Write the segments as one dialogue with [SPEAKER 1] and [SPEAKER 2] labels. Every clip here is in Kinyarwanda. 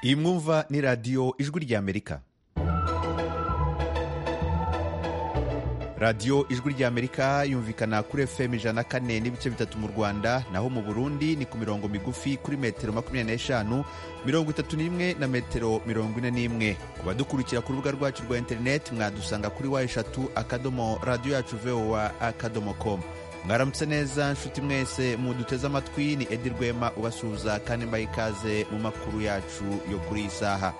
[SPEAKER 1] iyi mwumva ni radiyo ijwi ry'amerika radiyo ijwi ry'amerika yumvikana kuri fm ijana kane n'ibice bitatu mu rwanda naho mu burundi ni ku mirongo migufi kuri metero makumyabiri n'eshanu mirongo itatu n'imwe na metero mirongo ine n'imwe ku badukurikira ku rubuga rwacu rwa interineti mwadusanga kuri wa eshatu akadomo radiyo yacu vowa akadomo komu mwaramutse neza nshuti mwese muduteze amatwi ni edi rwema ubasuhuza kandi mbaye ikaze mu makuru yacu yo kuri iyi saha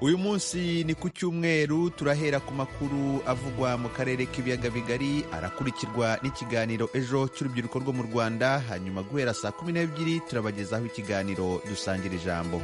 [SPEAKER 1] uyu munsi ni ku cyumweru turahera ku makuru avugwa mu karere k'ibiyaga bigari arakurikirwa n'ikiganiro ejo cy'urubyiruko rwo mu rwanda hanyuma guhera saa kumi n'ebyiri turabagezaho ikiganiro dusangira ijambo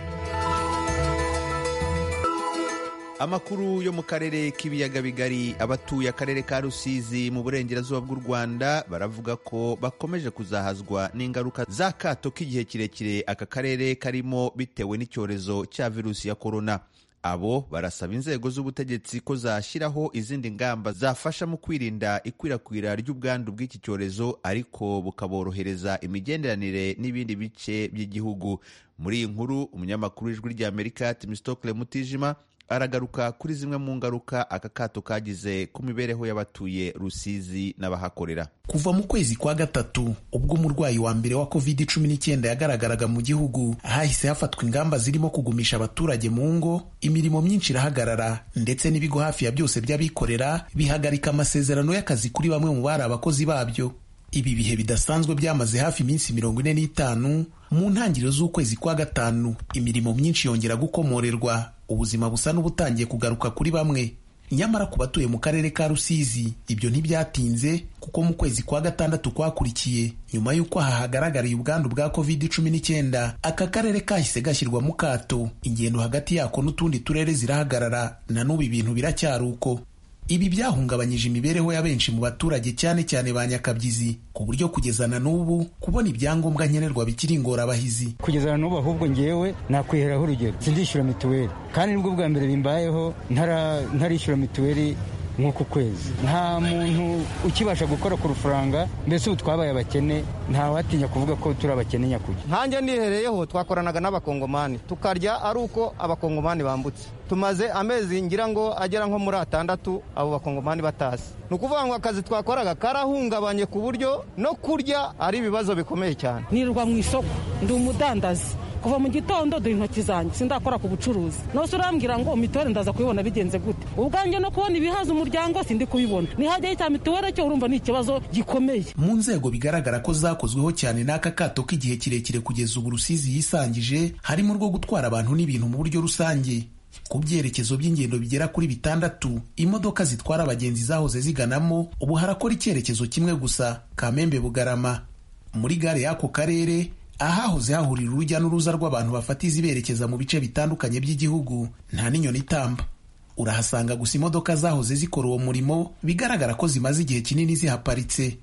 [SPEAKER 1] amakuru yo mu karere k'ibiyaga bigari abatuye akarere ka rusizi mu burengerazuba bw'u rwanda baravuga ko bakomeje kuzahazwa n'ingaruka z'akato k'igihe kirekire aka karere karimo bitewe n'icyorezo cya virusi ya korona abo barasaba inzego z'ubutegetsi ko zashyiraho izindi ngamba zafasha mu kwirinda ikwirakwira ry'ubwandu bw'iki cyorezo ariko bukaborohereza imigenderanire n'ibindi bice by'igihugu muri iyi nkuru umunyamakuru w'ijwi ry'amerika timisitokile mutijima aragaruka kuri zimwe mu ngaruka aka kato kagize ku mibereho y'abatuye Rusizi n'abahakorera
[SPEAKER 2] kuva mu kwezi kwa gatatu ubwo umurwayi wa mbere wa covid cumi n'icyenda yagaragaraga mu gihugu hahise hafatwa ingamba zirimo kugumisha abaturage mu ngo imirimo myinshi irahagarara ndetse n'ibigo hafi ya byose by'abikorera bihagarika amasezerano y'akazi kuri bamwe mu bari abakozi babyo ibi bihe bidasanzwe byamaze hafi iminsi mirongo ine n'itanu mu ntangiriro z'ukwezi kwa gatanu imirimo myinshi yongera gukomorerwa ubuzima busa n'ubutangiye kugaruka kuri bamwe nyamara ku batuye mu karere ka rusizi ibyo ntibyatinze kuko mu kwezi kwa gatandatu kwakurikiye nyuma y'uko aha hagaragariye ubwandu bwa covid cumi n'icyenda aka karere kahise gashyirwa mu kato ingendo hagati yako n'utundi turere zirahagarara na n'ubu ibintu biracyari uko ibi byahungabanyije imibereho ya benshi mu baturage cyane cyane ba nyakabyizi ku buryo kugeza na n'ubu kubona ibyangombwa nkenerwa bikiri ingorabahizi
[SPEAKER 3] kugeza na n'ubu ahubwo ngewe nakwiheraho urugero sindishyura mituweli kandi nibwo bwa mbere bimbayeho ntarishyura mituweli nk'uku kwezi nta muntu ukibasha gukora ku rufaranga mbese ubu twabaye abakene ntawatinya kuvuga ko turi abakene nyakujya
[SPEAKER 4] nkanjye nihereyeho twakoranaga n'abakongomani tukarya ari uko abakongomani bambutse tumaze amezi ngira ngo agera nko muri atandatu abo bakongomani batazi ni ukuvuga ngo akazi twakoraga karahungabanye ku buryo no kurya ari ibibazo bikomeye cyane
[SPEAKER 5] nirirwa mu isoko ndi umudandazi kuva mu gitondo duha intoki zanjye sindakora ku bucuruzi nose urambwira ngo mituweli ndaza kubibona bigenze gute ubwanjye no kubona ibihaza umuryango sindi kubibona nihajyaho icya mituweli cyo urumva ni ikibazo gikomeye
[SPEAKER 2] mu nzego bigaragara ko zakozweho cyane n'aka kato k'igihe kirekire kugeza ubu rusizi yisangije harimo urwo gutwara abantu n'ibintu mu buryo rusange ku byerekezo by'ingendo bigera kuri bitandatu imodoka zitwara abagenzi zahoze ziganamo ubu harakora icyerekezo kimwe gusa kamembe bugarama muri gare y'ako karere ahahoze hahurira urujya n'uruza rw'abantu bafata iziberekeza mu bice bitandukanye by'igihugu nta n'inyoni itamba urahasanga gusa imodoka zahoze zikora uwo murimo bigaragara ko zimaze igihe kinini zihaparitse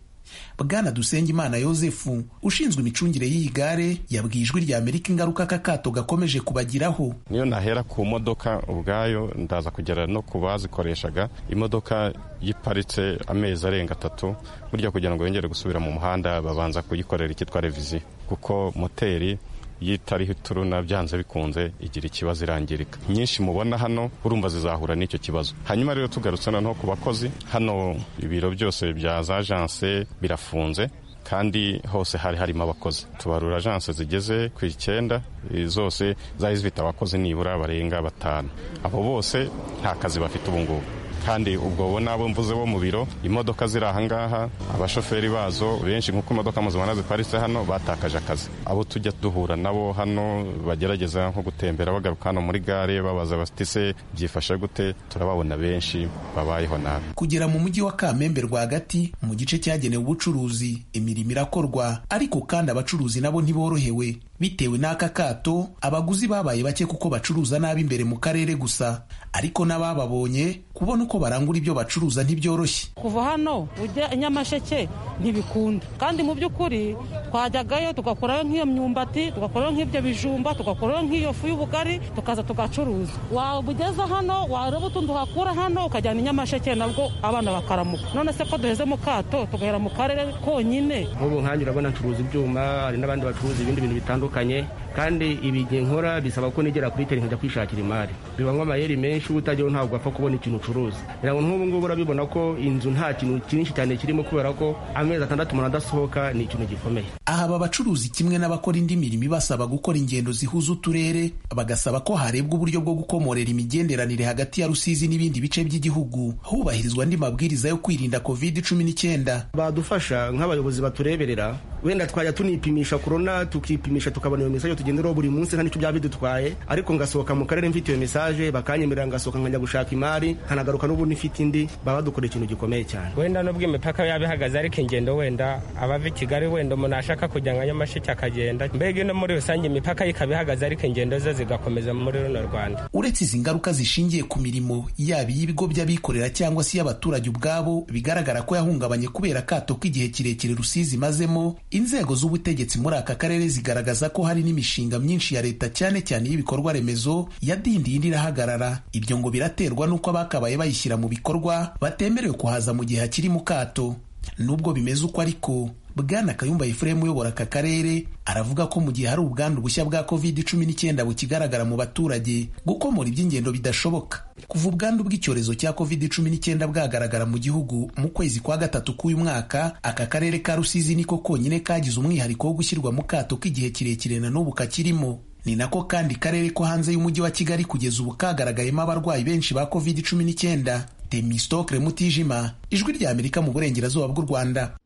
[SPEAKER 2] bwana dusengimana yosefu ushinzwe imicungire y'iyi gare yabwiye ijwi rya amerika ingaruka aka kato gakomeje kubagiraho
[SPEAKER 6] niyo nahera ku modoka ubwayo ndaza kugera no ku bazikoreshaga imodoka yiparitse amezi arenga atatu burya kugira ngo yongere gusubira mu muhanda babanza kuyikorera icyitwa reviziyo kuko moteri yitariho ituruna byanze bikunze igira ikibazo irangirika nyinshi mubona hano urumva zizahura n'icyo kibazo hanyuma rero tugarutse noneho ku bakozi hano ibiro byose bya za ajanse birafunze kandi hose hari harimo abakozi tubarura ajanse zigeze ku icyenda zose zari zifite abakozi nibura barenga batanu abo bose nta kazi bafite ubu ngubu kandi ubwo bo n'abo mvuze bo mu biro imodoka ziri aha ngaha abashoferi bazo benshi nk'uko imodoka muzibona ziparitse hano batakaje akazi abo tujya duhura nabo hano bagerageza nko gutembera bagaruka hano muri gare babaza batise byifashe gute turababona benshi babayeho nabi
[SPEAKER 2] kugera mu mujyi wa kamembe rwagati mu gice cyagenewe ubucuruzi imirimo irakorwa ariko kandi abacuruzi nabo ntiborohewe bitewe n'aka kato abaguzi babaye bake kuko bacuruza nabi imbere mu karere gusa ariko n'abababonye kubona n'uko barangura ibyo bacuruza ntibyoroshye
[SPEAKER 5] kuva hano ujya i nyamasheke ntibikunda kandi mu by'ukuri twajyagayo tugakurayo nk'iyo myumbati tugakurayo nk'ibyo bijumba tugakurayo nk'iyo fu y'ubugari tukaza tugacuruza waba ugeze hano wareba utundi uhakura hano ukajyana i nyamasheke nabwo abana bakaramuka none se ko duheze mu kato tugahera mu karere konyine
[SPEAKER 7] nk'ubu nkanjye urabona ncuruza ibyuma hari n'abandi bacuruza ibindi bintu bitandukanye kandi ibi igihe nkora bisaba ko nigera kuri teri nkajya kwishakira imari bibamo amayeri menshi uba utageho ntabwo wapfa kubona ikintu ucuruza ngira ngo nk'ubu ngubu urabibona ko inzu nta kintu cyinshi cyane kirimo kubera ko amezi atandatu umuntu adasohoka ni ikintu gikomeye
[SPEAKER 2] aha aba bacuruzi kimwe n'abakora indi mirimo ibasaba gukora ingendo zihuza uturere bagasaba ko harebwa uburyo bwo gukomorera imigenderanire hagati ya rusizi n'ibindi bice by'igihugu hubahirizwa andi mabwiriza yo kwirinda covid cumi n'icyenda
[SPEAKER 7] badufasha nk'abayobozi batureberera wenda twajya tunipimisha korona tukipimisha tukabona iyo mesaje tugenderaho buri munsi nta n'icyo byaba bidutwaye ariko ngasohoka mu karere mfite iyo mesaje bakanyemerera ngasohoka nkajya gushaka imari nkanagaruka n'ubundi mfite indi baba badukora ikintu gikomeye cyane
[SPEAKER 8] wenda nubwo imipaka yaba ihagaze ariko ingendo wenda abava i kigali wenda umuntu ashaka kujya nka nyamasheke akagenda mbega no muri rusange imipaka ye ikaba ihagaze ariko ingendo ze zigakomeza muri runo rwanda
[SPEAKER 2] uretse izi ngaruka zishingiye ku mirimo yaba iy'ibigo by'abikorera cyangwa se iy'abaturage ubwabo bigaragara ko yahungabanye kubera akato k'igihe kirekire rusizi imazemo inzego z'ubutegetsi muri aka karere zigaragaza ko hari n'imishinga myinshi ya leta cyane cyane iy'ibikorwa remezo yadindiye indi irahagarara ibyo ngo biraterwa n'uko abakabaye bayishyira mu bikorwa batemerewe kuhaza mu gihe hakiri mu kato nubwo bimeze uko ariko bwana kayumba efuremu uyobora aka karere aravuga ko mu gihe hari ubwandu bushya bwa covid cumi n'icyenda bukigaragara mu baturage gukomora iby'ingendo bidashoboka kuva ubwandu bw'icyorezo cya covid cumi n'icyenda bwagaragara mu gihugu mu kwezi kwa gatatu k'uyu mwaka aka karere ka rusizi niko konyine kagize umwihariko wo gushyirwa mu kato k'igihe kirekire na n'ubu kakirimo ni nako kandi karere ko hanze y'umujyi wa kigali kugeza ubu kagaragayemo abarwayi benshi ba covid cumi n'icyenda temistokre mutijima ijwi ry'amerika mu burengerazuba bw'u rwanda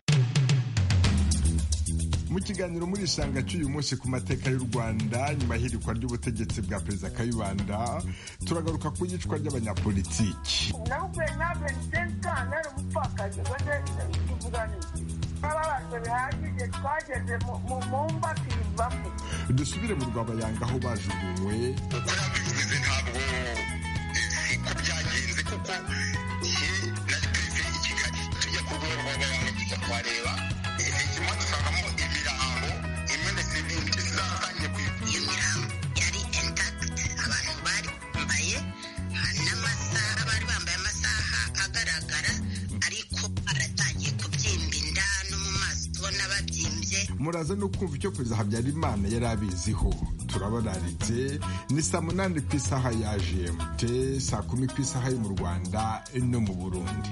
[SPEAKER 9] mu kiganiro muri isanga cy'uyu munsi ku mateka y'u rwanda nyuma y'ihirikwa ry'ubutegetsi bwa perezida kayibanda turagaruka ku yicwa ry'abanyapolitiki dusubire mu rwabayanga aho bajugunywe
[SPEAKER 10] kuko ye na perezida i kigali tujya ku rwego rw'abaganga tujya kuhareba inyuma dusangamo imirambo imwe ndetse n'indi zatangiye kuyimira
[SPEAKER 11] yari intagiti abantu bari bambaye n'amasaha bari bambaye amasaha agaragara ariko aratangiye kubyimba inda no mu maso ubona babyimbye
[SPEAKER 9] muraza no kumva icyo perezida habyarimana yari abiziho turabararitse ni saa munani ku isaha ya gmt saa kumi ku isaha yo mu rwanda no mu burundi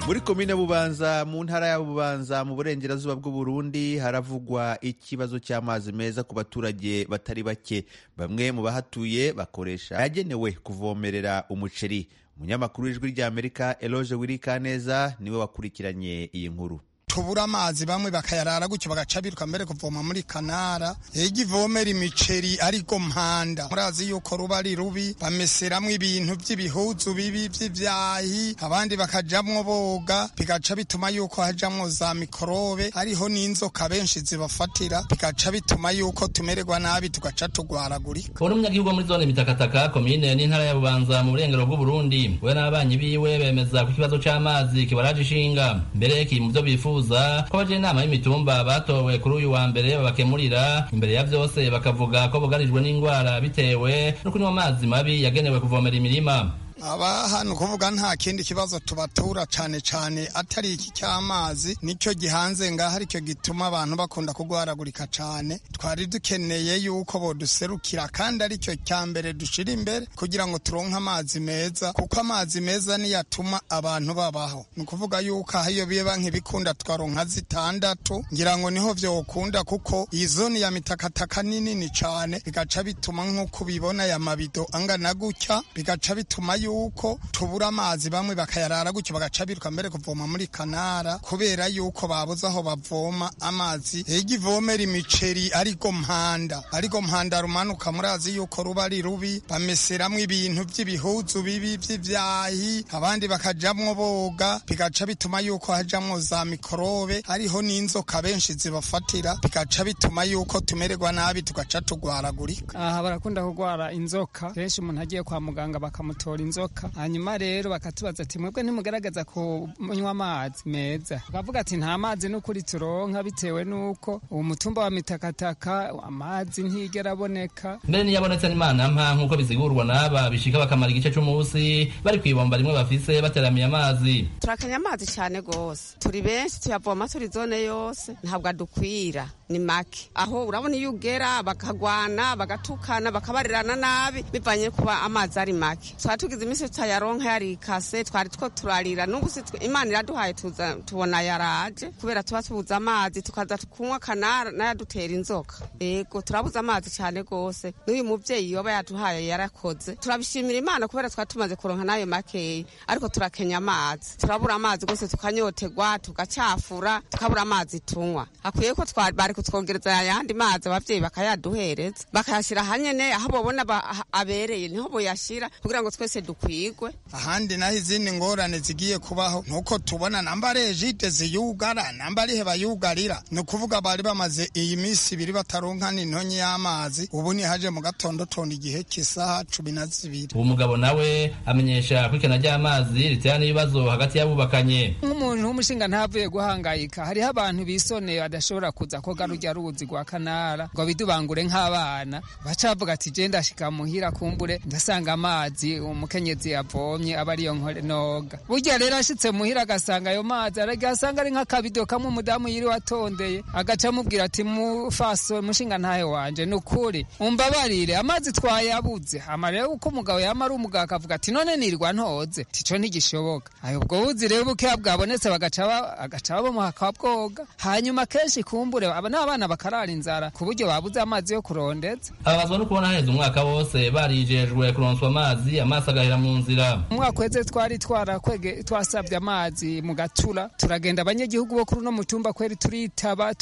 [SPEAKER 1] muri komine bubanza mu ntara ya bubanza mu burengerazuba bw'u Burundi haravugwa ikibazo cy'amazi meza ku baturage batari bake bamwe mu bahatuye bakoresha yagenewe kuvomerera umuceri umunyamakuru w'ijwi ry'amerika eloge wirikaneza niwe wakurikiranye iyi nkuru
[SPEAKER 12] tubura amazi bamwe bakayarara gutyo bagaca biruka mbere kuvoma muri kanara igivomera imiceri ariko mpanda murazi yuko ruba ari rubi bameseramo ibintu by'ibihuzu bibi by'ibyahi abandi bakajamwo boga bigaca bituma yuko hajamwo za mikorobe hariho n'inzoka benshi zibafatira bigaca bituma yuko tumererwa nabi tugaca tugwaragurika
[SPEAKER 13] uri umunyagihugu muri zone mitakataka komine n'intara ya bubanza mu burengero bw'uburundi we n'abanyi biwe bemeza ku kibazo cy'amazi kibaraje ishinga mbere kiri mu byo bifuza bifuza ko bagira inama y'imitumba batowe kuri uyu wa mbere babakemurira imbere ya byose bakavuga ko bugarijwe n'indwara bitewe no kunywa amazi mabi yagenewe kuvomera imirima
[SPEAKER 12] aba hano kuvuga nta kindi kibazo tubatura cyane cyane atari iki cy'amazi nicyo gihanze ngaho aricyo gituma abantu bakunda kurwaragurika cyane twari dukeneye yuko boduserukira kandi aricyo cya mbere dushira imbere kugira ngo turonke amazi meza kuko amazi meza niyo atuma abantu babaho ni ukuvuga yuko aho iyo biba nk'ibikunda twaronka zitandatu ngira ngo niho byokunda kuko iyi zone ya mitakataka ni nini cyane bigaca bituma nk'uko ubibona aya mabido angana gutya bigaca bituma yuko yuko tubura amazi bamwe bakayarara gutyo bagaca biruka mbere kuvoma muri kanara kubera yuko babuze aho bavoma amazi igivomera imiceri ariko mpanda ariko mpanda rumanuka murazi yuko ruba ari rubi bameseramo ibintu by'ibihuzu bibi by'ibyahi abandi bakajamwo boga bigaca bituma yuko hajamwo za mikorobe hariho n'inzoka benshi zibafatira bigaca bituma yuko tumererwa nabi tugaca tugwaragurika
[SPEAKER 14] aha barakunda kurwara inzoka kenshi umuntu agiye kwa muganga bakamutora inzoka inzoka hanyuma rero bakatubaza ati mwebwe ntimugaragaza kunywa amazi meza tukavuga ati nta mazi n'ukuri turonka bitewe n'uko umutumba wa mitakataka amazi ntiyigera aboneka
[SPEAKER 13] mbere n'iyabonetse n'imana mpa nk'uko bisigurwa n'aba bishika bakamara igice c'umunsi bari kw'ibomba rimwe bafise bateramiye amazi
[SPEAKER 15] turakenye amazi cyane gose turi benshi tuyavoma turi zone yose ntabwo adukwira ni make aho urabona iyo ugera bakagwana bagatukana bakabarirana nabi bivanye no kuba amazi ari make twari tugize iminsi tutayaronka yari ikase twari two turarira n'ubu si twe- imana iraduhaye tuza- tubona yaraje kubera tuba tubuze amazi tukaza kunywa kanara n'ayadutera inzoka yego turabuze amazi cyane gose n'uyu mubyeyi yoba yaduhaye yarakoze turabishimira imana kubera twari tumaze kuronka n'ayo makeya ariko turakenya amazi turabura amazi gose tukanyotegwa tugacafura tukabura amazi tunywa hakwiye ko twa- bari kutwongereza ayandi mazi ababyeyi bakayaduhereza bakayashyira ahanyene aho babona ba- ah- abereye niho boyashyira kugira ngo twese dukwigwe
[SPEAKER 12] ahandi naho izindi ngorane zigiye kubaho nuko tubona namba rejide ziyugara namba rihe bayugarira ni ukuvuga bari bamaze iyi minsi ibiri bataronka n'intonyi y'amazi ubu nihaje mu gatondo tona igihe cy'isaha cumi na zibiri
[SPEAKER 13] uwo mugabo nawe amenyesha ko ikena ry'amazi ritera n'ibibazo hagati y'abubakanye
[SPEAKER 14] nk'umuntu w'umushinga ntavuye guhangayika hariho abantu bisoneye badashobora kuza koga rujya ruzi rwa kanara ngo bidubangure nk'abana bacavuga ati je ndashika muhira kumbure ndasanga amazi umukenyezi yavomye aba ariyo nkore noga burya rero ashitse muhira agasanga ayo mazi aragira asanga ari nk'akabido kamwe umudamu yiriwe atondeye agaca amubwira ati mufaso mushinga ntahe wanje ni ukuri umbabarire amazi twayabuze hama rero uko umugabo yama ari umugabo akavuga ati none nirwa ntoze tico ntigishoboka ayo ubwo buzi rero bukeya bwabonetse bagaca ba- agaca babomuha akabwoga hanyuma kenshi kumbure aba ni abana bakarara inzara ku buryo babuze amazi yo kurondeza
[SPEAKER 13] ababazwa no kubona haheze umwaka wose barijejwe kuronswa amazi amaso agahera mu nzira
[SPEAKER 14] umwaka uheze twari twarakwege twasabye amazi mu gatura turagenda abanyagihugu bo kuri uno mutumba kweri turitaba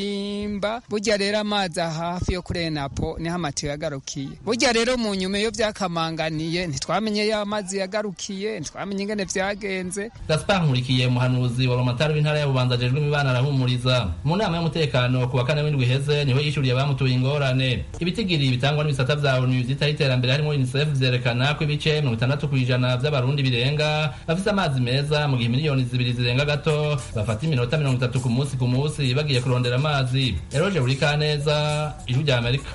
[SPEAKER 14] turimba burya rero amazi hafi yo kuri enapo niho amatiyo yagarukiye burya rero mu nyuma iyo byakamanganiye ntitwamenye yo amazi yagarukiye ntitwamenye ingene vyagenze
[SPEAKER 13] gaspar nkurikiye umuhanuzi wa romatari w'intara ya bubanza ajejwe imibano arahumuriza mu nama y'umutekano ku wa kane w'indwi iheze niho yishyuriye abamutuye ingorane ibitigiri bitangwa n'ibisata bya onu byitaho iterambere harimo unicef vyerekana ko ibice mirongo itandatu ku ijana by'abarundi birenga bafise amazi meza mu gihe miliyoni zibiri zirenga gato bafata iminota mirongo itatu ku munsi ku munsi bagiye kurondera amazi eroje burikaneza ijwi rya amerika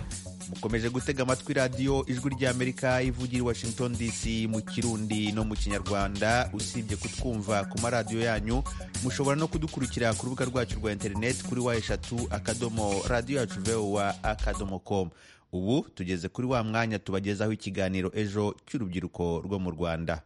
[SPEAKER 1] mukomeje gutega amatwi radiyo ijwi ry'amerika ivugira i washington dc mu kirundi no mu kinyarwanda usibye kutwumva ku maradiyo yanyu mushobora no kudukurikira ku rubuga rwacu rwa interineti kuri wa eshatu akadomo radiyo yacu vowa akadomo komu ubu tugeze kuri wa mwanya tubagezaho ikiganiro ejo cy'urubyiruko rwo mu rwanda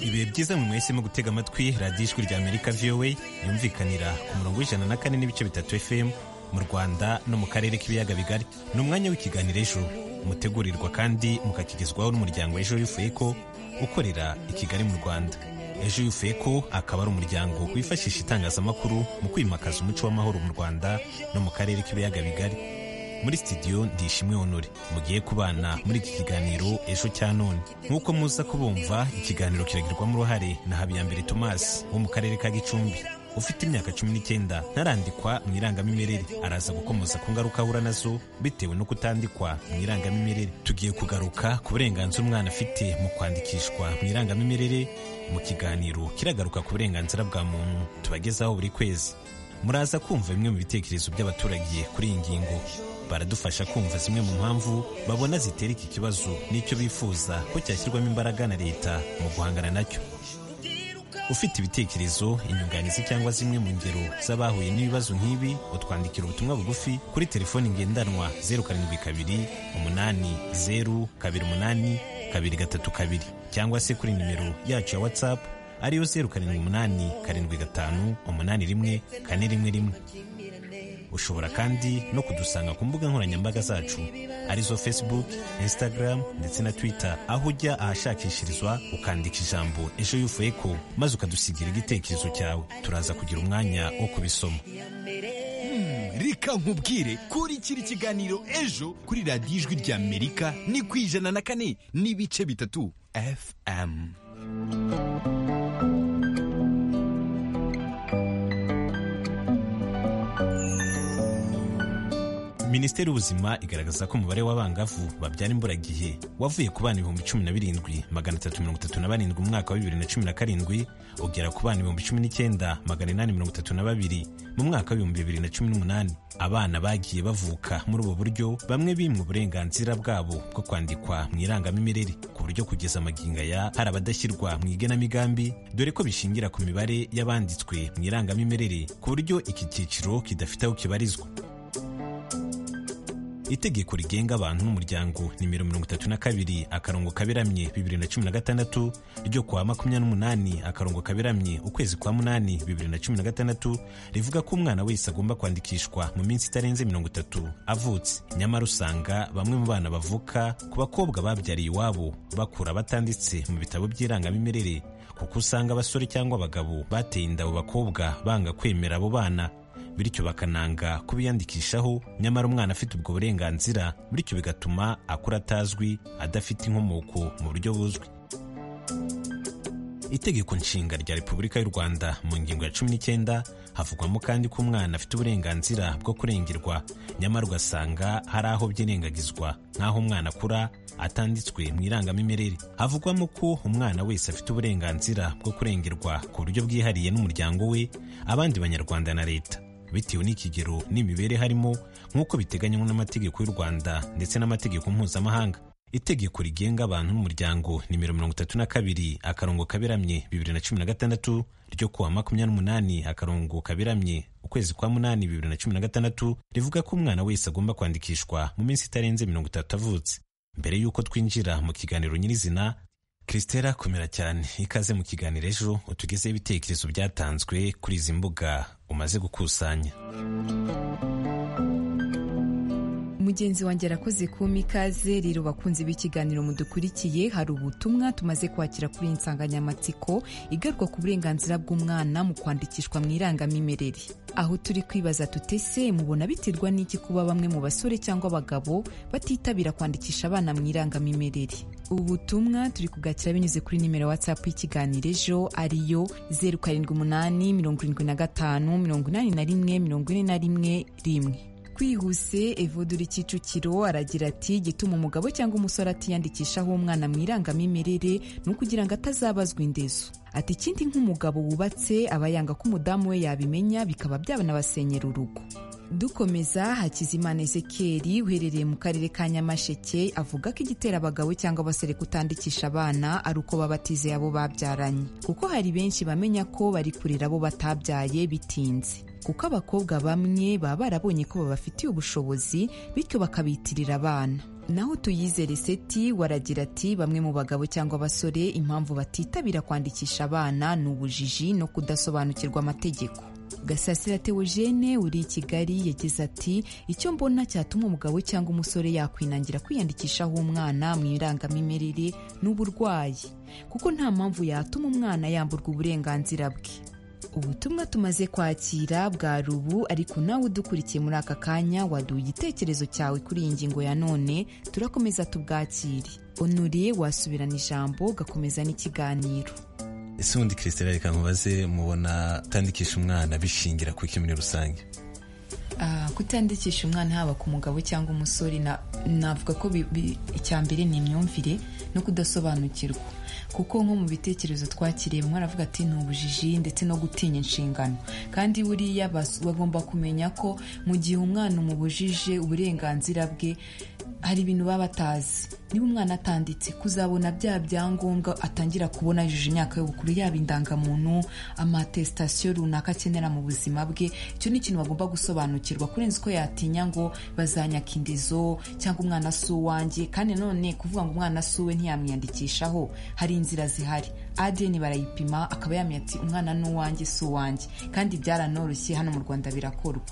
[SPEAKER 16] ibihe byiza mu mwese mu gutega amatwi radiyo ijwi rya amerika voa yumvikanira ku murongo w'ijana na kane n'ibice bitatu fm mu rwanda no mu karere k'ibiyaga bigari ni umwanya w'ikiganiro ejo mutegurirwa kandi mukakigezwaho n'umuryango ejo yufeko ukorera i kigali mu rwanda ejo yufeko akaba ari umuryango wifashisha itangazamakuru mu kwimakaza umuco w'amahoro mu rwanda no mu karere k'ibiyaga bigari muri studio ndishimwe honore mugiye kubana muri iki kiganiro ejo cya none nk'uko muza kubumva ikiganiro kiragirwamo uruhare na habiyambere tomasi wo mu karere ka gicumbi ufite imyaka cumi n'icyenda ntarandikwa mu irangamimerere araza gukomoza ku ngaruka ahura nazo bitewe no kutandikwa mu irangamimerere tugiye kugaruka ku burenganzira umwana afite mu kwandikishwa mu irangamimerere mu kiganiro kiragaruka ku burenganzira bwa muntu tubagezaho buri kwezi muraza kumva bimwe mu bitekerezo by'abaturage kuri iyi ngingo baradufasha kumva zimwe mu mpamvu babona zitera iki kibazo n'icyo bifuza ko cyashyirwamo imbaraga na leta mu guhangana nacyo ufite ibitekerezo inyunganizi cyangwa zimwe mu ngero z'abahuye n'ibibazo nk'ibi utwandikira ubutumwa bugufi kuri telefoni ngendanwa zeru karindwi kabiri umunani zeru kabiri umunani kabiri gatatu kabiri cyangwa se kuri nimero yacu ya watsapu ariyo zeru karindwi umunani karindwi gatanu umunani rimwe kane rimwe rimwe ushobora kandi no kudusanga ku mbuga nkoranyambaga zacu arizo facebook instagram ndetse na twitter aho ujya ahashakishirizwa ukandika ijambo ejo yufeko maze ukadusigira igitekerezo cyawe turaza kugira umwanya wo kubisoma
[SPEAKER 17] reka nkubwire kuri kiri kiganiro ejo kuri radiyo ijwi rya amerika ni ku ijana na kane n'ibice bitatu fm
[SPEAKER 16] minisiteri y'ubuzima igaragaza ko umubare w'abangavu babyara imburagihe wavuye ku bana ibihumbi cumi na birindwi magana atatu mirongo itatu na barindwi mu mwaka wa bibiri na cumi na karindwi ugera ku bana ibihumbi cumi n'icyenda magana inani mirongo itatu na babiri mu mwaka w'ibihumbi bibiri na cumi n'umunani abana bagiye bavuka muri ubu buryo bamwe bimwe uburenganzira bwabo bwo kwandikwa mu irangamimerere ku buryo kugeza amagingo aya hari abadashyirwa mu igenamigambi dore ko bishingira ku mibare y'abanditswe mu irangamimerere ku buryo iki cyiciro kidafite aho kibarizwa itegeko rigenga abantu n'umuryango nimero mirongo itatu na kabiri akarongo kaberamye bibiri na cumi na gatandatu ryo kuwa makumyabiri n'umunani akarongo kaberamye ukwezi kwa munani bibiri na cumi na gatandatu rivuga ko umwana wese agomba kwandikishwa mu minsi itarenze mirongo itatu avutse nyamara usanga bamwe mu bana bavuka ku bakobwa babyariye iwabo bakura batanditse mu bitabo by'irangamimerere kuko usanga abasore cyangwa abagabo bateye inda abo bakobwa banga kwemera abo bana bityo bakananga kubiyandikishaho nyamara umwana afite ubwo burenganzira bityo bigatuma akura atazwi adafite inkomoko mu buryo buzwi itegeko nshinga rya repubulika y'u rwanda mu ngingo ya cumi n'icyenda havugwamo kandi ko umwana afite uburenganzira bwo kurengerwa nyamara ugasanga hari aho byirengagizwa nk'aho umwana akura atanditswe mu irangamimerere havugwamo ko umwana wese afite uburenganzira bwo kurengerwa ku buryo bwihariye n'umuryango we abandi banyarwanda na leta bitewe n'ikigero n'imibere harimo nk'uko biteganywa n'amategeko y'u rwanda ndetse n'amategeko mpuzamahanga itegeko rigenga abantu n'umuryango nimero mirongo itatu na kabiri akarongo kaberamye bibiri na cumi na gatandatu ryo kuwa makumyabiri n'umunani akarongo kaberamye ukwezi kwa munani bibiri na cumi na gatandatu rivuga ko umwana wese agomba kwandikishwa mu minsi itarenze mirongo itatu avutse mbere y'uko twinjira mu kiganiro nyirizina christela komera cyane ikaze mu kiganiro ejo utugezeho ibitekerezo byatanzwe kuri izi mbuga umaze gukusanya
[SPEAKER 18] mugenzi wanjye arakoze kuma ikaze rero bakunze b'ikiganiro mudukurikiye hari ubutumwa tumaze kwakira kuri iyi nsanganyamatsiko igaruka ku burenganzira bw'umwana mu kwandikishwa mu irangamimerere aho turi kwibaza tutese mubona biterwa n'iki kuba bamwe mu basore cyangwa abagabo batitabira kwandikisha abana mu irangamimerere ubu butumwa turi kugakira binyuze kuri nimero watsapu y'ikiganiro ejo ariyo zeru karindwi umunani mirongo irindwi na gatanu mirongo inani na rimwe mirongo ine na rimwe rimwe kwihuse evoduri kicukiro aragira ati gituma umugabo cyangwa umusore atiyandikishaho umwana mu irangamimerere ni ukugira ngo atazabazwa indezo ati ikindi nk'umugabo wubatse aba yanga ko umudamu we yabimenya bikaba byabanabasenyera urugo dukomeza hakizimana ezekiel uherereye mu karere ka nyamasheke avuga ko igitera abagabo cyangwa abasore kutandikisha abana ari uko baba batizeye abo babyaranye kuko hari benshi bamenya ko bari kurera abo batabyaye bitinze kuko abakobwa bamwe baba barabonye ko babafitiye ubushobozi bityo bakabitirira abana naho tuyizere seti waragira ati bamwe mu bagabo cyangwa abasore impamvu batitabira kwandikisha abana ni ubujiji no kudasobanukirwa amategeko gasasira teogene uri i kigali yagize ati icyo mbona cyatuma umugabo cyangwa umusore yakwinangira kwiyandikishaho umwana mu irangamimerere n'uburwayi kuko nta mpamvu yatuma umwana yamburwa uburenganzira bwe ubutumwa tumaze kwakira bwa rubu ariko nawe udukurikiye muri aka kanya waduha igitekerezo cyawe kuri iyi ngingo ya none turakomeza tubwakire onuriye wasubirana ijambo ugakomeza n'ikiganiro
[SPEAKER 16] ese ubundi christelle reka nkubaze mubona atandikisha umwana bishingira ku iki muri rusange
[SPEAKER 18] kutandikisha umwana haba ku mugabo cyangwa umusore navuga ko icya mbere ni imyumvire no kudasobanukirwa kuko nko mu bitekerezo twakiriye mwaravuga ati ni ubujiji ndetse no gutinya inshingano kandi buriya bagomba kumenya ko mu gihe umwana umubujije uburenganzira bwe hari ibintu baba batazi niba umwana atanditse kuzabona bya byangombwa atangira kubona yujuje imyaka y'ubukuru yaba indangamuntu amatesitasiyo runaka akenera mu buzima bwe icyo ni ikintu bagomba gusobanukirwa kurenza ko yatinya ngo bazanyaka indezo cyangwa umwana si uwanjye kandi nanone kuvuga ngo umwana si uwe ntiyamwiyandikishaho hari inzira zihari adeni barayipima akaba yamenya ati umwana ni uwanjye si uwanjye kandi byaranoroshye hano mu rwanda birakorwa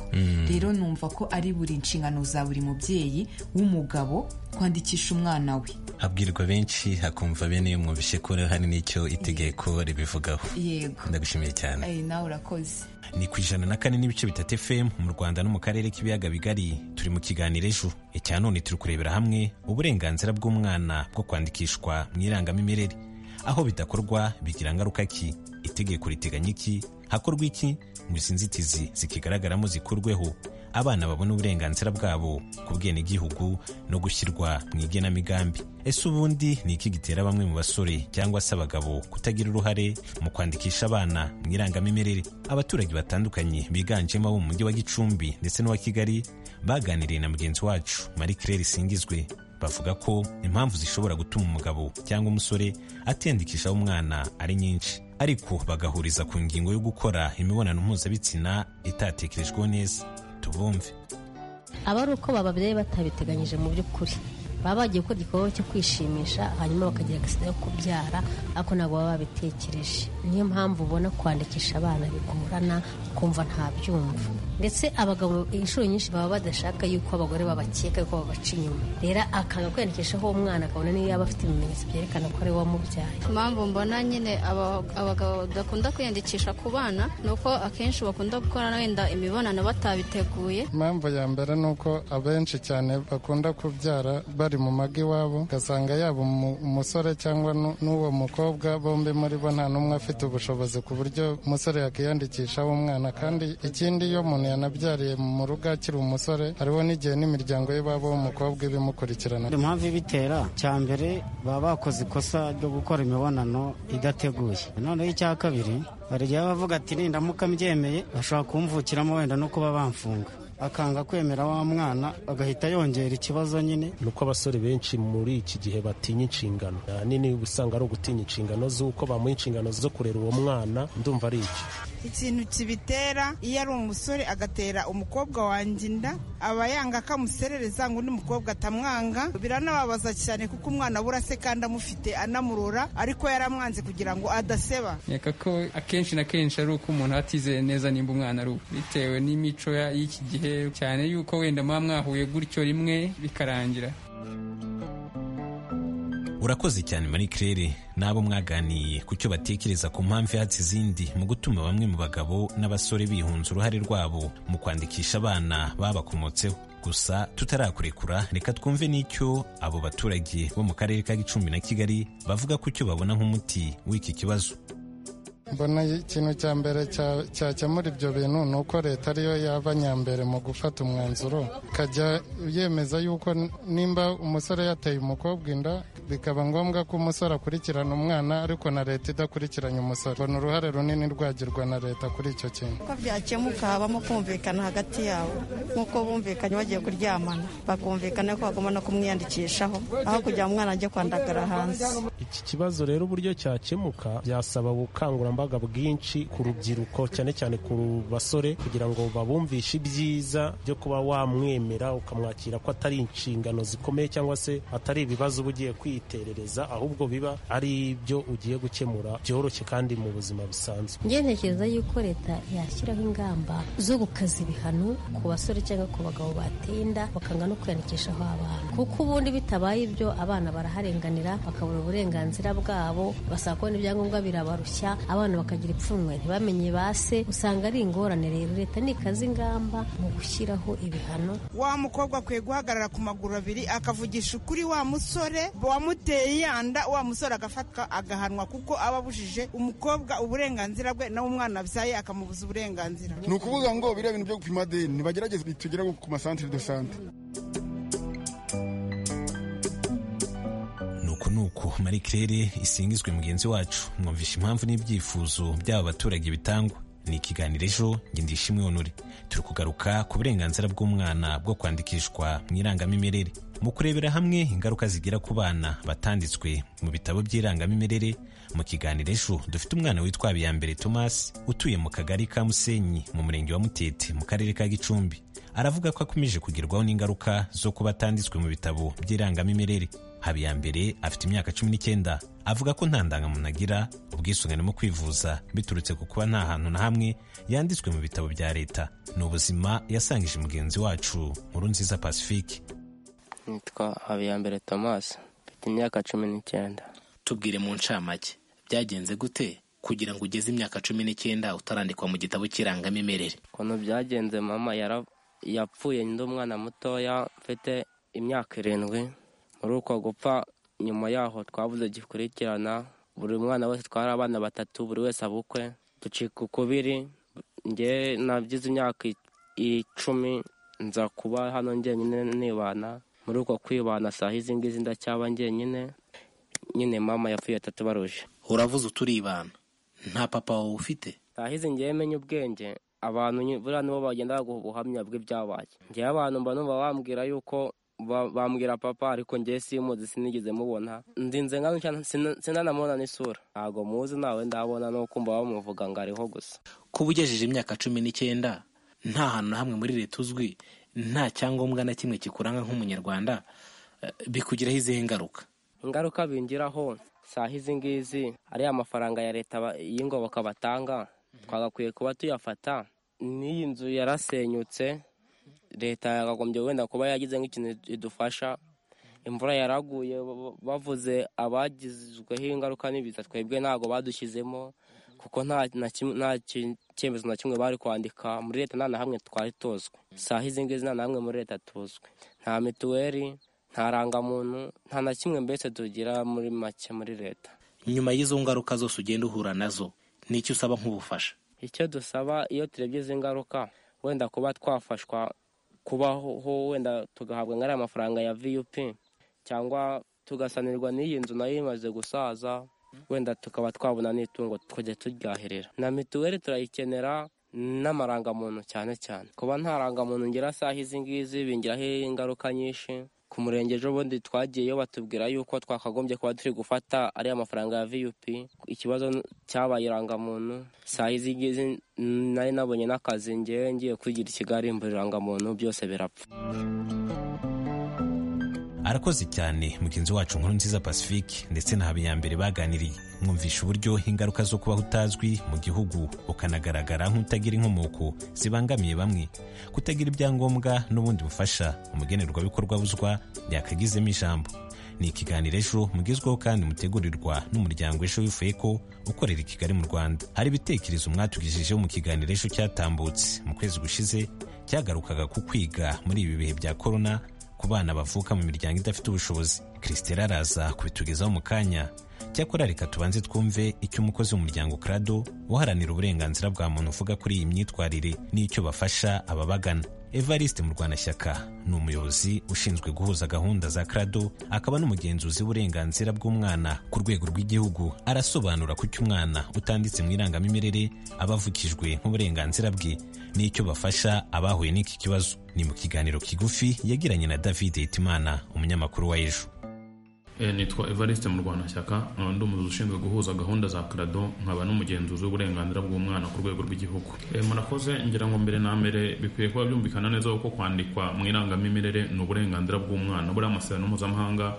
[SPEAKER 18] rero numva ko ari buri nshingano za buri mubyeyi w'umugabo kwandikisha umwana we
[SPEAKER 16] habwirwa benshi hakumva bene iyo mwumvishe ko hari n'icyo itegeko ribivugaho
[SPEAKER 18] yego
[SPEAKER 16] ndagushimiye cyane
[SPEAKER 18] nawe urakoze
[SPEAKER 16] ni ku ijana na kane n'ibice bitatu fm mu rwanda no mu karere k'ibiyaga bigari turi mu kiganiro ejo icya none turi kurebera hamwe uburenganzira bw'umwana bwo kwandikishwa mu irangamimerere aho bidakorwa bigira ngaruka ki itegeko riteganya iki hakorwa iki ngo izi nzitizi zikigaragaramo zikurweho abana babona uburenganzira bwabo ku bwenegihugu no gushyirwa mu igenamigambi ese ubundi ni iki gitera bamwe mu basore cyangwa se abagabo kutagira uruhare mu kwandikisha abana mu irangamimerere abaturage batandukanye biganjemo abo mu mujyi wa gicumbi ndetse n'uwa kigali baganiriye na mugenzi wacu marie claire singizwe bavuga ko impamvu zishobora gutuma umugabo cyangwa umusore atiyandikishaho umwana ari nyinshi ariko bagahuriza ku ngingo yo gukora imibonano mpuzabitsina itatekerejweho neza tubumve
[SPEAKER 19] aba ari uko bababyeyi batabiteganyije mu by'ukuri baba bagiye gukora igikorwa cyo kwishimisha hanyuma bakagira agisida yo kubyara ariko ntabwo baba babitekereje niyo mpamvu ubona kwandikisha abana bigorana ukumva nta byumva ndetse abagabo inshuro nyinshi baba badashaka yuko abagore babakeka yuko babaca inyuma rero akanga kwiyandikishaho uwo mwana akabona niyo yaba afite ibimenyetso byerekana ko ari we wamubyaye
[SPEAKER 20] impamvu mbona nyine aba- abagabo badakunda kwiyandikisha ku bana ni uko akenshi bakunda gukora wenda imibonano batabiteguye
[SPEAKER 21] impamvu ya mbere ni uko abenshi cyane bakunda kubyara bari mu mago iwabo ugasanga yaba umu- umusore cyangwa nu- n'uwo mukobwa bombi muri bo nta n'umwe afite ubushobozi ku buryo umusore yakiyandikishaho umwana kandi ikindi iyo umuntu yanabyariye mu rugo akiri umusore hariho n'igihe n'imiryango y'iwabo w'umukobwa ibimukurikirana
[SPEAKER 22] impamvu ibitera cya mbere baba bakoze ikosa ryo gukora imibonano idateguye noneho icya kabiri hari igihe baba bavuga ati nindamuka mbyemeye bashobora kumvukiramo wenda no kuba bamfunga akanga kwemera wa mwana agahita yongera ikibazo nyine
[SPEAKER 23] ni uko abasore benshi muri iki gihe batinya inshingano ahanini uba usanga ari ugutinya inshingano z'uko bamuha inshingano zo kurera uwo mwana ndumva ari iki
[SPEAKER 24] ikintu kibitera iyo ari umusore agatera umukobwa wanjye inda aba yanga ko amuserereza ngo undi mukobwa atamwanga biranababaza cyane kuko umwana abura se kandi amufite anamurora ariko yaramwanze kugira ngo adaseba
[SPEAKER 25] nkeka ko akenshi na kenshi ari uko umuntu aba atizeye neza nimba umwana ari uwe bitewe n'imico ya- y'iki gihe cyane yuko wenda muba mwahuye gutyo rimwe bikarangira
[SPEAKER 16] urakoze cyane marie claire n'abo mwaganiye ku cyo batekereza ku mpamvu ihatse izindi mu gutuma bamwe mu bagabo n'abasore bihunza uruhare rwabo mu kwandikisha abana babakomotseho gusa tutarakurekura reka twumve n'icyo abo baturage bo mu karere ka gicumbi na kigali bavuga ku cyo babona nk'umuti w'iki kibazo
[SPEAKER 21] mbona ikintu cya mbere cya- cyakemura ibyo bintu ni uko leta ariyo yaba nyambere mu gufata umwanzuro ikajya yemeza yuko n- nimba umusore yateye umukobwa inda bikaba ngombwa ko umusore akurikirana umwana ariko na leta idakurikiranye umusore mbona uruhare runini rwagirwa na leta kuri icyo kintu
[SPEAKER 26] ko byakemuka habamo kumvikana hagati yabo nk'uko bumvikanye bagiye kuryamana bakumvikana ko bagomba no kumwiyandikishaho aho kugira ngo umwana ajye kwandagara hanze
[SPEAKER 23] iki kibazo rero uburyo cyakemuka byasaba ubukangurambaga bwinshi ku rubyiruko cyane cyane ku basore kugira ngo babumvishe ibyiza byo kuba wamwemera ukamwakira ko atari inshingano zikomeye cyangwa se atari ibibazo uba ugiye kwiterereza ahubwo biba ari ibyo ugiye gukemura byoroshye kandi mu buzima busanzwe
[SPEAKER 19] njye ntekereza yuko leta yashyiraho ingamba zo gukaza ibihano ku basore cyangwa ku bagabo bateye inda bakanga no kwiyandikishaho abana kuko ubundi bitabaye ibyo abana baraharenganira bakabura uburenganzira bwabo basaba kubona ibyangombwa birabarushya abana bakagira ipfunwe ntibamenye ba se usanga ari ingorane rero leta nikaza ingamba mu gushyiraho ibihano
[SPEAKER 24] wa mukobwa akwiye guhagarara ku maguru abiri akavugisha ukuri wa musore wamuteye ya nda wa musore agafatwa agahanwa kuko aba abujije umukobwa uburenganzira bwe nawe umwana abyaye akamubuza uburenganzira
[SPEAKER 27] ni ukuvuga ngo biriya bintu byo gupima adeni nibagerageze bitugere ku masantire do sante
[SPEAKER 16] nuko nuko marie claire isingizwe mugenzi wacu mwumvisha impamvu n'ibyifuzo by'aba baturage bitangwa ni ikiganiro ejo nge ndishimwe honore turi kugaruka ku burenganzira bw'umwana bwo kwandikishwa mu irangamimerere mu kurebera hamwe ingaruka zigira ku bana batanditswe mu bitabo by'irangamimerere mu kiganiro ejo dufite umwana witwa habiyambere thomas utuye mu kagari ka musenyi mu murenge wa mutete mu karere ka gicumbi aravuga ko akomeje kugerwaho n'ingaruka zo kuba atanditswe mu bitabo by'irangamimerere habiyambere afite imyaka cumi n'icyenda avuga ko nta ndangamuntu agira ubwisungane mu kwivuza biturutse ku kuba nta hantu na hamwe yanditswe mu bitabo bya leta ni ubuzima yasangije mugenzi wacu nkuru nziza pacifique
[SPEAKER 28] nitwa habiyambere thomas mfite imyaka cumi n'icyenda
[SPEAKER 29] tubwire mu ncamake byagenze gute kugira ngo ugeze imyaka cumi n'icyenda utarandikwa mu gitabo cy'irangamimerere
[SPEAKER 28] ukuntu byagenze mama yara- yapfuye ndi umwana mutoya mfite imyaka irindwi muri uko gupfa nyuma yaho twabuze gikurikirana buri mwana wese twari abana batatu buri wese abukwe ducika ukubiri njye nabyize imyaka i- icumi nza kuba hano njyenyine nibana muri uko kwibana saha izi ngizi ndacyaba njyenyine nyine mama yapfuye atatubaruje
[SPEAKER 29] uravuze uturibana nta papa wawe ufite
[SPEAKER 28] saha izi ngiye menye ubwenge abantu nyine- buriya nibo bagenda baguha ubuhamya bw'ibyabaye njyewe abantu mba numva bambwira yuko ba- bambwira papa ariko njyewe simuzi sinigeze mubona ndinze nka gutya sina- sinanamubona n'isura ntabwo muzi nawe ndabona no kumva bamuvuga ngo ariho gusa
[SPEAKER 29] kuba ugejeje imyaka cumi n'icyenda nta hantu na hamwe muri leta uzwi nta cyangombwa na kimwe kikuranga nk'umunyarwanda eh, bikugiraho izihe ngaruka
[SPEAKER 28] ingaruka bingiraho saha izi ngizi ariya mafaranga ya leta ba- y'ingoboka batanga twagakwiye kuba tuyafata n'iyi nzu yarasenyutse leta yakagombye wenda kuba yagize nk'ikintu idufasha imvura yaraguye ba- ba- bavuze abagizweho ingaruka n'ibiza twebwe ntabwo badushyizemo kuko nta na kimwe- nta ki- cyemezo na kimwe bari kwandika muri leta nta na hamwe twari tuzwi saha izi ngizi nta na hamwe muri leta tuzwi nta mituweli nta rangamuntu nta na kimwe mbese tugira muri make muri leta
[SPEAKER 29] nyuma y'izo ngaruka zose ugenda uhura nazo ni iki usaba nk'ubufasha
[SPEAKER 28] icyo dusaba iyo turebye izi ngaruka wenda kuba twafashwa kubaho wenda tugahabwa nk'ariya mafaranga ya vup cyangwa tugasanirwa n'iyi nzu nayo imaze gusaza wenda tukaba twabona n'itungo tukajya turyahirira na mituweli turayikenera n'amarangamuntu cyane cyane kuba nta rangamuntu ngira saha izi ngizi bingiraho ingaruka nyinshi ku murenge ejobundi twagiyeyo batubwira yuko twakagombye kuba turi gufata ariya mafaranga ya vup ikibazo cyabaye irangamuntu saha izi ngizi nari nabonye n'akazi ngewe ngiye kwigira i kigali mbura irangamuntu byose birapfa
[SPEAKER 16] arakoze cyane mugenzi wacu nkuru nziza pacifique ndetse na habiyambere baganiriye mwumvisha uburyo ingaruka zo kuba utazwi mu gihugu ukanagaragara nk'utagira inkomoko zibangamiye bamwe kutagira ibyangombwa n'ubundi bufasha umugenerwabikorwa buzwa yakagizemo ijambo ni ikiganiro ejo mugezweho kandi mutegurirwa n'umuryango ejo wifuye ko ukorera i kigali mu rwanda hari ibitekerezo mwatugejejeho mu kiganiro ejo cyatambutse mu kwezi gushize cyagarukaga ku kwiga muri ibi bihe bya korona ku bana bavuka mu miryango idafite ubushobozi christela araza kubitugezaho mu kanya cyakora reka tubanze twumve icyo umukozi w'umuryango krado uharanira uburenganzira bwa muntu uvuga kuri iyi myitwarire n'icyo bafasha ababagana evariste mu rwanashyaka ni umuyobozi ushinzwe guhuza gahunda za krado akaba n'umugenzuzi w'uburenganzira bw'umwana ku rwego rw'igihugu arasobanura kuki umwana utanditse mu irangamimerere aba avukijwe nk'uburenganzira bwe n'icyo bafasha abahuye n'iki kibazo ni mu kiganiro kigufi yagiranye na david hitimana umunyamakuru wa ejo
[SPEAKER 30] Eh, nitwa evariste mu rwanashyaka nkaba ndi umuyobozi ushinzwe guhuza gahunda za krado nkaba n'umugenzuzi w'uburenganzira bw'umwana ku rwego rw'igihugu Eh, murakoze ngira ngo mbere na mbere bikwiye kuba byumvikana neza ko kwandikwa mu irangamimerere ni uburenganzira bw'umwana buriya amasezerano mpuzamahanga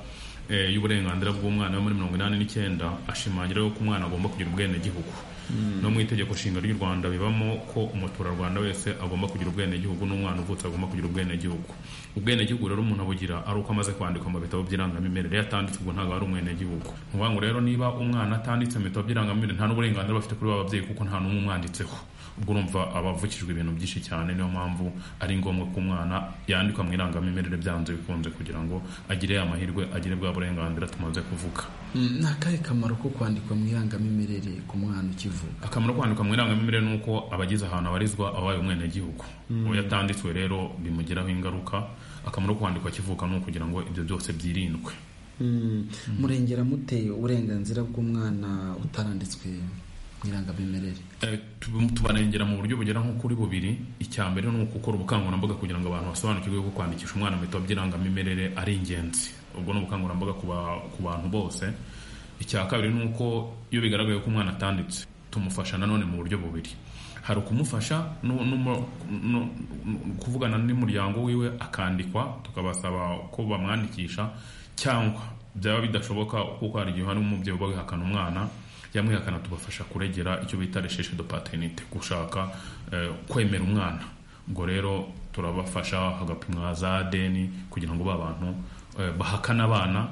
[SPEAKER 30] eh, y'uburenganzira bw'umwana yo muri mirongo inani n'icyenda ashimangira ko umwana agomba kugira ubwenegihugu no mu itegeko nshinga ry'u rwanda bibamo ko umuturarwanda wese agomba kugira ubwenegihugu n'umwana uvutse agomba kugira ubwenegihugu ubwenegihugu rero umuntu abugira ari uko amaze kwandikwa mu bitabo by'irangamimerere iyo atanditse ubwo ntabwo ari umwenegihugu ni ukuvuga ngo rero niba umwana atanditse mu bitabo by'irangamimerere nta n'uburenganzira bafite kuri ba babyeyi kuko nta n'umwe umwanditseho ubwo urumva aba avukijwe ibintu byinshi cyane niyo mpamvu ari ngombwa ko umwana yandikwa mu irangamimerere byanze bikunze kugira ngo agire ya mahirwe agire bwa burenganzira tumaze kuvuga
[SPEAKER 10] Mm, ni akahe kamaro ko kwandikwa mu irangamimerere ku mwana ukivuka
[SPEAKER 30] akamaro ko kwandika mu irangamimerere ni uko abageze ahantu abarizwa abaye umwenegihugu
[SPEAKER 10] Mm.
[SPEAKER 30] uwo yatanditswe rero bimugiraho ingaruka akamaro ko kwandikwa akivuka ni ukugira ngo ibyo byose byirindwe
[SPEAKER 10] Mm, murengera mute uburenganzira bw'umwana utaranditswe mu irangamimerere
[SPEAKER 30] Eh, tu- tubarengera mu buryo bugera nko kuri bubiri icya mbere ni ugukora ubukangurambaga kugira ngo abantu basobanukirwe ko kwandikisha umwana mu bitabo by'irangamimerere ari ingenzi ubwo ni ubukangurambaga ku ba- ku bantu bose icya kabiri ni uko iyo bigaragaye ko umwana atanditse tumufasha nanone mu buryo bubiri hari ukumufasha no- no mu- no- no- kuvugana n'umuryango wiwe akandikwa tukabasaba ko bamwandikisha cyangwa byaba bidashoboka kuko hari igihe hari umubyeyi uba wihakana umwana yamwihakana tubafasha kuregera icyo bita resheshe de paternite gushaka eh, kwemera umwana ubwo rero turabafasha hagapimwa za deni kugira ngo ba bantu eh, bahakana abana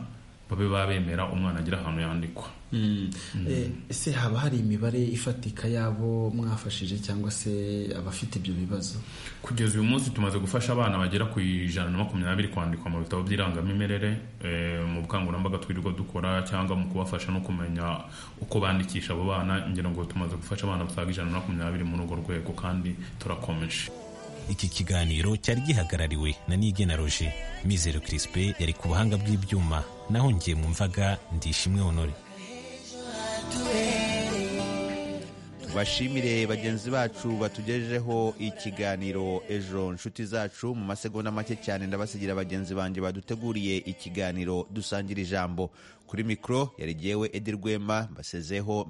[SPEAKER 30] babe babemera umwana agira ahantu yandikwa
[SPEAKER 10] Mm, eh, ese haba hari imibare ifatika y'abo mwafashije cyangwa se abafite ibyo bibazo
[SPEAKER 30] kugeza uyu munsi tumaze gufasha abana bagera ku ijana na makumyabiri kwandikwa mu bitabo by'irangamimerere eh, mu bukangurambaga twirirwa dukora cyangwa mu kubafasha no kumenya uko bandikisha abo bana ngira ngo tumaze gufasha abana basaga ijana na makumyabiri muri urwo rwego kandi turakomeje
[SPEAKER 16] iki kiganiro cyari gihagarariwe na nigena roje mizero kirispe yari ku buhanga bw'ibyuma naho ngiye mu mvaga ndishimwe honore
[SPEAKER 1] bashimire bagenzi bacu batugejejeho ikiganiro ejo nshuti zacu mu masegonda make cyane ndabasigira bagenzi banjye baduteguriye ikiganiro dusangira ijambo kuri mikoro yari jyewe edi rwema mbasezeho